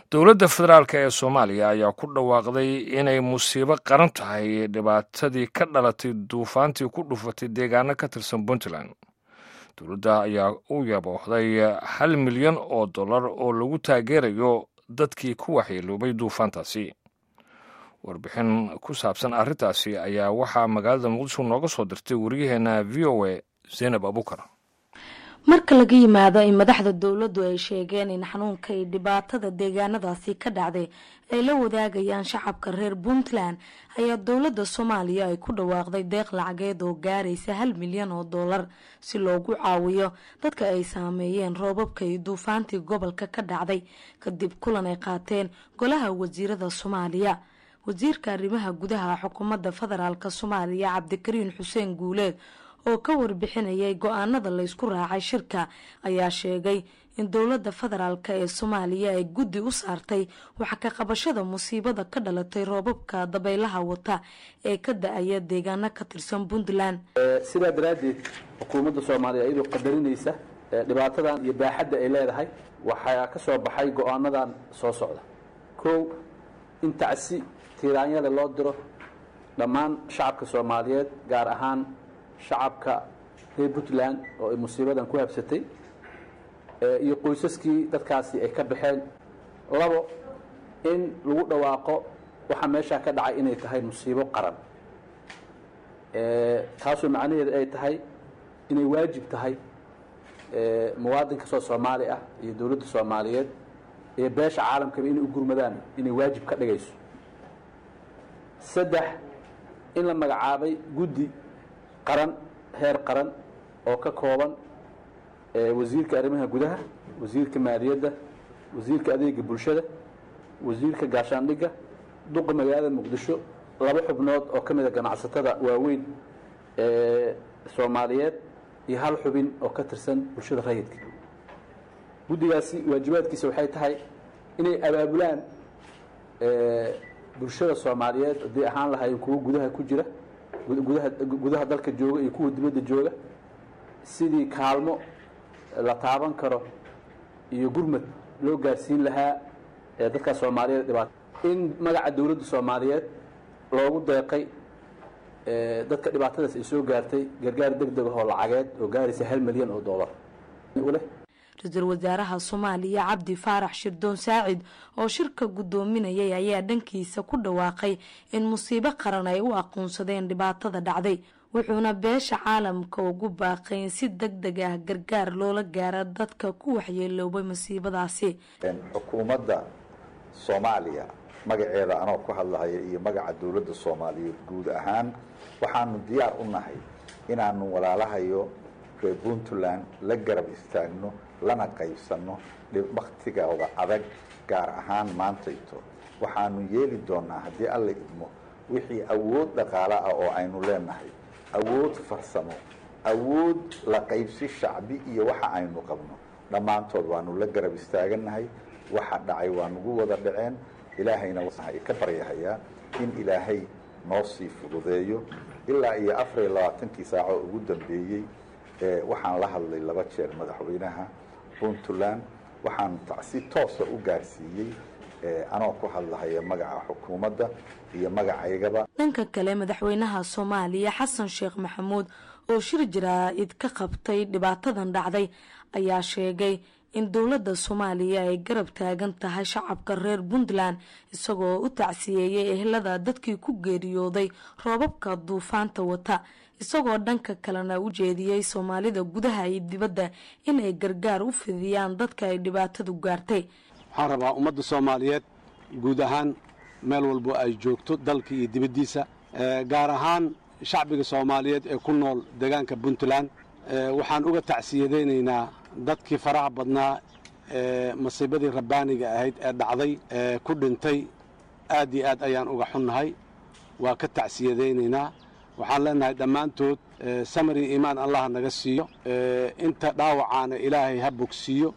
dowladda federaalk ee soomaaliya ayaa ku dhawaaqday inay musiibo qaran tahay dhibaatadii ka dhalatay duufaantii ku dhufatay deegaano ka tirsan puntland dowladda ayaa u yaboohday hal milyan oo dollar oo lagu taageerayo dadkii ku waxyeeloobay duufaantaasi warbixin ku saabsan arrintaasi ayaa waxaa magaalada muqdisho nooga soo dirtay waryaheena v o a zaynab abukar marka laga yimaado in madaxda dowladdu ay sheegeen in xanuunka iyo dhibaatada deegaanadaasi ka dhacday ay la wadaagayaan shacabka reer puntland ayaa dowladda soomaaliya ay ku dhawaaqday deeq lacageed oo gaaraysa hal milyan oo dollar si loogu caawiyo dadka ay saameeyeen roobabka iyo duufaantii gobolka ka dhacday kadib kulan ay qaateen golaha wasiirada soomaaliya wasiirka arrimaha gudaha xukuumadda federaalk soomaaliya cabdikariin xuseen guuleed oo ka warbixinayay go-aanada laysku raacay shirka ayaa sheegay in dowladda federaalk ee soomaaliya ay guddi u saartay waxa ka qabashada musiibada ka dhalatay roobabka dabaylaha wata ee ka da-aya deegaano ka tirsan puntland sidaa daraaddeed xukuumadda soomaaliya iyadoo qadarinaysa dhibaatadan iyo baaxadda ay leedahay waxaa ka soo baxay go-aanadan soo socda kow in tacsi tiiraanyada loo diro dhammaan shacabka soomaaliyeed gaar ahaan shacabka reer puntland oo ay musiibadan ku habsatay iyo qoysaskii dadkaasi ay ka baxeen labo in lagu dhawaaqo waxaa meeshaa ka dhacay inay tahay musiibo qaran taasoo macnaheedu ay tahay inay waajib tahay muwaadin kastoo soomaali ah iyo dowladda soomaaliyeed iyo beesha caalamkaba inay u gurmadaan inay waajib ka dhigayso saddex in la magacaabay guddi qaran heer qaran oo ka kooban wasiirka arrimaha gudaha wasiirka maaliyadda wasiirka adeega bulshada wasiirka gaashaandhigga duqa magaalada muqdisho laba xubnood oo ka mida ganacsatada waaweyn ee soomaaliyeed iyo hal xubin oo ka tirsan bulshada rayidka guddigaasi waajibaadkiisa waxay tahay inay abaabulaan bulshada soomaaliyeed haddii ahaan lahaayeen kuwo gudaha ku jira gudaha gudaha dalka jooga iyo kuwa dibadda jooga sidii kaalmo la taaban karo iyo gurmad loo gaarsiin lahaa dadka soomaaliyeed dhibaato in magaca dowladda soomaaliyeed loogu deeqay dadka dhibaatadaas ay soo gaartay gargaar deg deg ahoo lacageed oo gaaraysa hal milyan oo dollar uleh ra-iisul wasaaraha soomaaliya cabdi faarax shirdoon saacid oo shirka guddoominayay ayaa dhankiisa ku dhawaaqay in musiibo qaran ay u aqoonsadeen dhibaatada dhacday wuxuuna beesha caalamka ugu baaqay in si deg deg ah gargaar loola gaaro dadka ku waxyeeloobay musiibadaasi xukuumadda soomaaliya magaceeda anoo ku hadlahaya iyo magaca dowladda soomaaliyeed guud ahaan waxaanu diyaar u nahay inaanu walaalahayo reer puntland la garab istaagno lana qaybsanno waktigooda adag gaar ahaan maantayto waxaanu yeeli doonaa haddii alla idmo wixii awood dhaqaale ah oo aynu leenahay awood farsamo awood la qaybsi shacbi iyo waxa aynu qabno dhammaantood waanu la garab istaaganahay waxa dhacay waa nagu wada dhaceen ilaahayna ka baryahayaa in ilaahay noo sii fududeeyo ilaa iyo afar iyo labaatankii saaco ugu dambeeyey waxaan la hadlay laba jeer madaxweynaha puntland waxaan si toosa u gaarsiiyey anoo ku hadlahaya magaca xukuumadda iyo magacaygaba dhanka kale madaxweynaha soomaaliya xasan sheekh maxamuud oo shir jaraa'id ka qabtay dhibaatadan dhacday ayaa sheegay in dowladda soomaaliya ay garab taagan tahay shacabka reer puntland isagoo u tacsiyeeyey ehlada dadkii ku geeriyooday roobabka duufaanta wata isagoo dhanka kalena u jeediyey soomaalida gudaha iyo dibadda in ay gargaar u fidiyaan dadka ay dhibaatadu gaartay waxaan rabaa ummadda soomaaliyeed guud ahaan meel walbo ay joogto dalka iyo dibaddiisa gaar ahaan shacbiga soomaaliyeed ee ku nool deegaanka puntland waxaan uga tacsiyadaynaynaa dadkii faraha badnaa ee masiibadii rabbaaniga ahayd ee dhacday ee ku dhintay aad iyo aad ayaan uga xunnahay waa ka tacsiyadaynaynaa waxaan leenahay dhammaantood samari iimaan allah naga siiyo inta dhaawacaana ilaahay ha bogsiiyo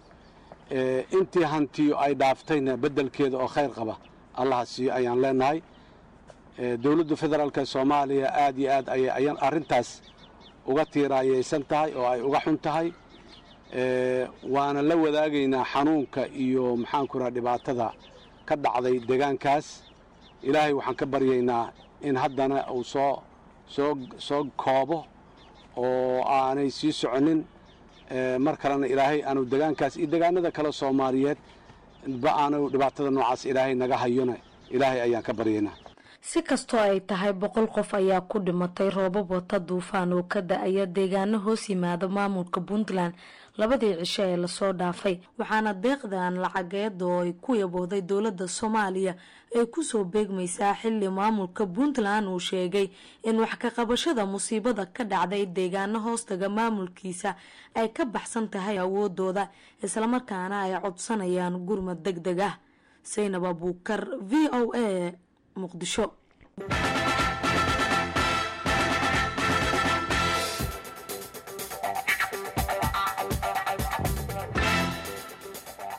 intii hantiyo ay dhaaftayna beddelkeeda oo khayr qaba allaha siiyo ayaan leenahay dowladda federaalk ee soomaaliya aad iyo aad ayay arrintaas uga tiiraayaysan tahay oo ay uga xun tahay waana la wadaagaynaa xanuunka iyo maxaanku raha dhibaatada ka dhacday deegaankaas ilaahay waxaan ka baryaynaa in haddana uu soo soo soo koobo oo aanay sii soconin mar kalena ilaahay aanu degaankaas iyo degaanada kale soomaaliyeed ba aanu dhibaatada noocaas ilaahay naga hayona ilaahay ayaan ka baryaynaa si kastoo ay tahay boqol qof ayaa ku dhimatay roobab wata duufaan oo ka da-aya deegaano hoos yimaada maamulka puntland labadii cisho ee lasoo dhaafay waxaana deeqdan lacageeda oo ay ku yabooday dowladda soomaaliya ay kusoo beegmaysaa xilli maamulka puntland uu sheegay in wax ka qabashada musiibada ka dhacday deegaano hoostaga maamulkiisa ay ka baxsan tahay awoodooda islamarkaana ay codsanayaan gurmad deg deg ah saynab abuukar v o a muqdisho